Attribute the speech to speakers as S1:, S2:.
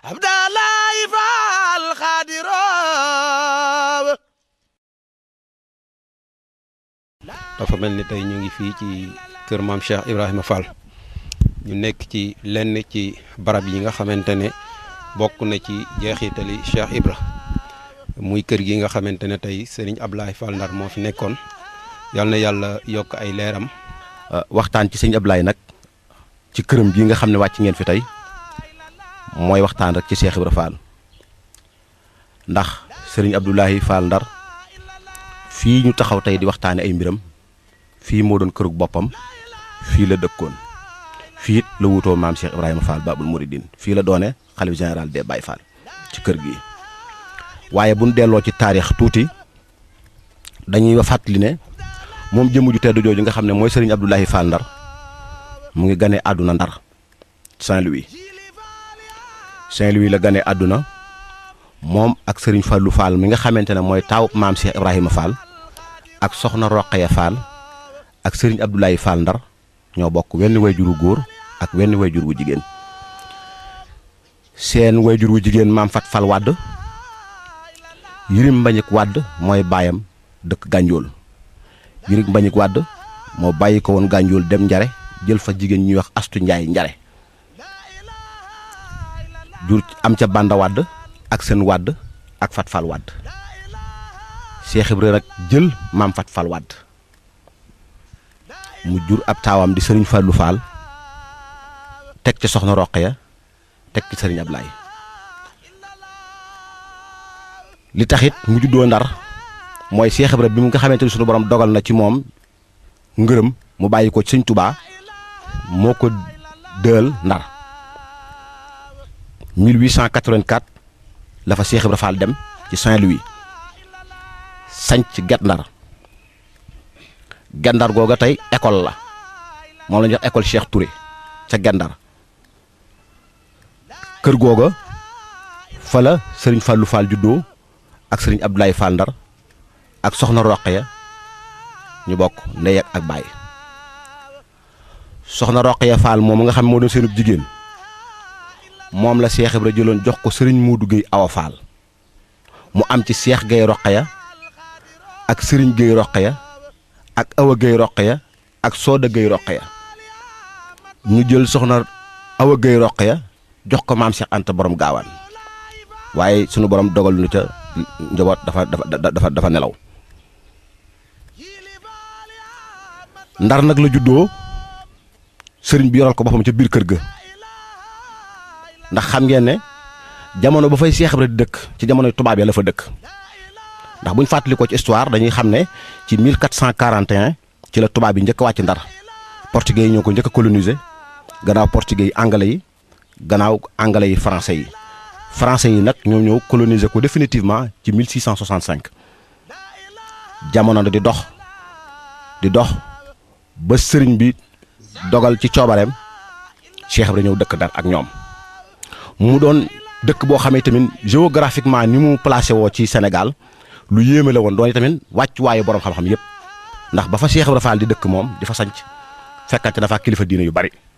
S1: abdalaay faal xaadiroo
S2: dafa mel ni tey ñu ngi fii ci kër maam Cheikh Ibrahima Fall ñu nekk ci lenn ci barab yi nga xamante ne bokk na ci jeexitali Cheikh Ibra muy kër gi nga xamante ne tey Serigne Ablaye Fall Ndar moo fi nekkoon yal na yàlla yokk ay leeram.
S3: waxtaan ci sëñ Ablaye nag ci këram bii nga xam ne wàcc ngeen fi tey mooy waxtaan rek ci Cheikh Ibra Fall ndax Serigne Abdoulaye Fall Ndar fii ñu taxaw tey di waxtaane ay mbiram fii moo doon kërug boppam fii la dëkkoon fii it la wutoo maam Cheikh Ibrahima Fall Babul Mouridine fii la doone xalif général des Baye Fall ci kër gi waaye bu ñu delloo ci taarix tuuti dañuy fàttali ne moom jëmm ju tedd jooju nga xam ne mooy Serigne Abdoulaye Fall Ndar mu ngi gane àdduna Ndar Saint-Louis Saint-Louis la gane àdduna moom ak Serigne Fallou Fall mi nga xamante ne mooy taaw maam Cheikh Ibrahima Fall ak soxna Roqaya Fall ak Serigne Abdoulaye Fall Ndar ñoo bokk wenn wayjur wu góor ak wenn wayjur wu jigéen seen wayjur wu jigéen maam Fat Fall Wàdd Yirim Mbañik Wàdd mooy baayam dëkk Gànjool Yirim Mbañik Wàdd moo bàyyi ko woon Gànjool dem Njare jël fa jigéen ñuy wax Astu Njaay Njare jur am ca Banda Wàdd ak seen wàdd ak Fat Fall Wàdd Cheikh Ibra nag jël maam Fat Fall Wàdd mu jur ab taawam di sëriñ Fallou Fall teg ci soxna Roqaya teg ci sëriñ Ablaye li taxit mu juddoo Ndar mooy Cheikh Ibra bi mu nga xamante ni sunu borom dogal na ci moom ngërëm mu bàyyi ko ci sëñ Touba moo ko dël Ndar 1884 la fa Cheikh Ibra Fall dem ci Saint-Louis sanc Guet Ndar Guet Ndar googa tey école la moom la ñuy wax école Cheikh Touré ca Guet Ndar kër googa fa la sëriñ Fallou Fall juddoo ak sëriñ Abdoulaye Fall Ndar ak soxna Roqaya ñu bokk ndey ak baay soxna Roqaya Fall moom nga xam moo doon seenub jigéen moom la Cheikh Ibra jëloon jox ko sëriñ Modou Guèye Awa Fall mu am ci Cheikh Guèye Roqaya ak sëriñ Guèye Roqaya ak Awa Guèye Roqaya ak Sooda Guèye Roqaya ñu jël soxna Awa Guèye Roqaya jox ko maam Cheikh Anta borom gaawaan waaye sunu borom dogal nu ca njaboot dafa dafa dafa dafa nelaw ndar nag la juddoo sëriñ bi yoral ko boppam ca biir kër ga ndax xam ngeen ne jamono ba fay Cheikh Ibra di dëkk ci jamono tubaab ya la fa dëkk ndax bu ñu fàttali ko ci histoire dañuy xam ne ci 1441 ci la tubaab yi njëkk a wàcc ndar portugais yi ñoo ko njëkk a coloniser gannaaw portugais yi anglais yi gannaaw anglais yi français yi français yi nag ñoom ñëw coloniser ko définitivement ci 1665 jamono di dox di dox ba sëriñ bi dogal ci coobareem Cheikh Ibra ñëw dëkk ndar ak ñoom. mu doon dëkk boo xamee tamit géographiquement ni mu placé woo ci Sénégal lu yéeme la woon doon tamit wàccuwaayu borom xam-xam yëpp ndax ba fa Cheikh Ibra Fall di dëkk moom di fa sanc fekkante na fa kilifa diine yu bari